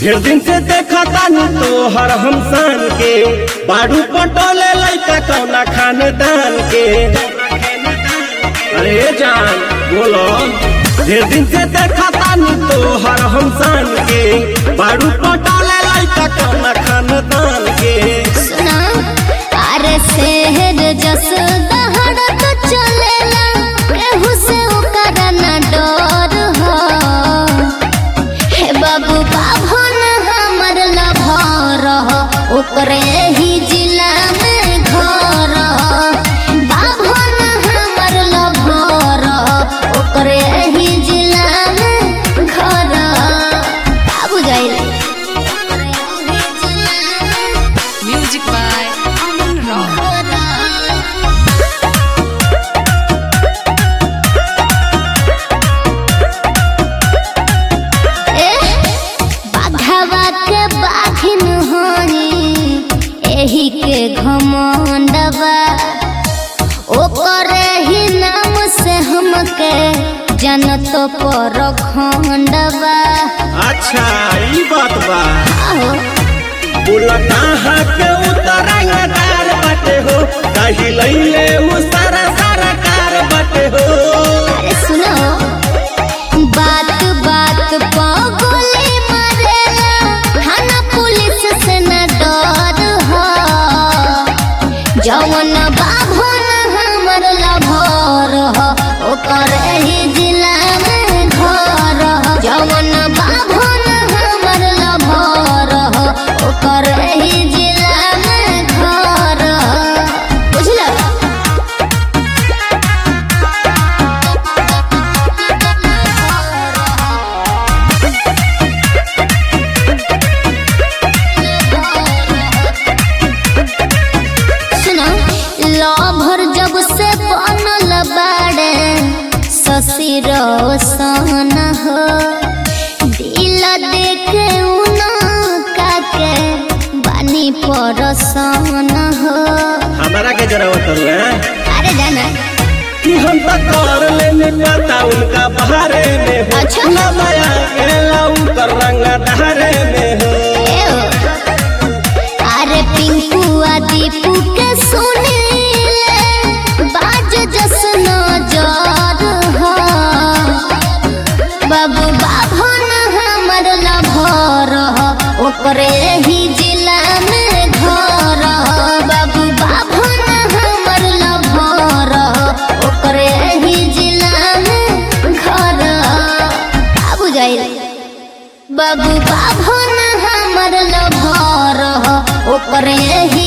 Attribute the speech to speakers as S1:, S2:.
S1: ढेर दिन से देखा तानी तोहर हम सान के बाड़ू पटोले लैका कौना खानदान के अरे जान बोलो ढेर दिन से देखा तानी तोहर हम सान के बाड़ू पटोले लैका कौना खानदान के
S2: सुना अरे शहर जस दहड़त चलेला केहू से ओकर न डर हो हे बाबू बाभन हमर लभर हो ओकरे ही जिला में घर हो बाभन हमर लभर हो ओकरे ही जिला में घर हो बाबू जाइले
S3: Music by Aman Rock.
S2: बाघवा के बाघिन होई एही के घमंडवा ओकर ही नाम से हमके जनत पर खंडवा
S1: अच्छा ई बात बा
S2: आहो
S1: बोला कहाँ के उतरंगदार बाटे हो कही लैले उ सारा सारा कार बाटे हो
S2: अरे सुनो बात बात पा गोली मारेला थाना पुलिस से न डर हो जवन बाभन हमर लभर हो ओकर ही जिला में घर हो जवन बाभन हमर लभर हो ओकर ही जिला में घर हो बुझल सुना लभर जब से बनल बाड़े शशि रोशन हो दिल देखे उना काके बानी परसन हो
S1: हमारा के जरा करू
S2: अरे जाना
S1: कि हम तो कर लेने पता उनका बारे में हो
S2: अच्छा।
S1: ना माया गेला उनकर रंग धारे में हो
S2: ए ओ। अरे पिंकू आ दीपू के सुनीले बाज जसन जर हो बाबू बाभन हमर लभर हो ओकरे ही जिला में घर हो बाबू बाभन हमर लभर हो ओकरे ही जिला में घर हो बाबू जाइले बाबू बाभन हमर लभर हो ओकरे ही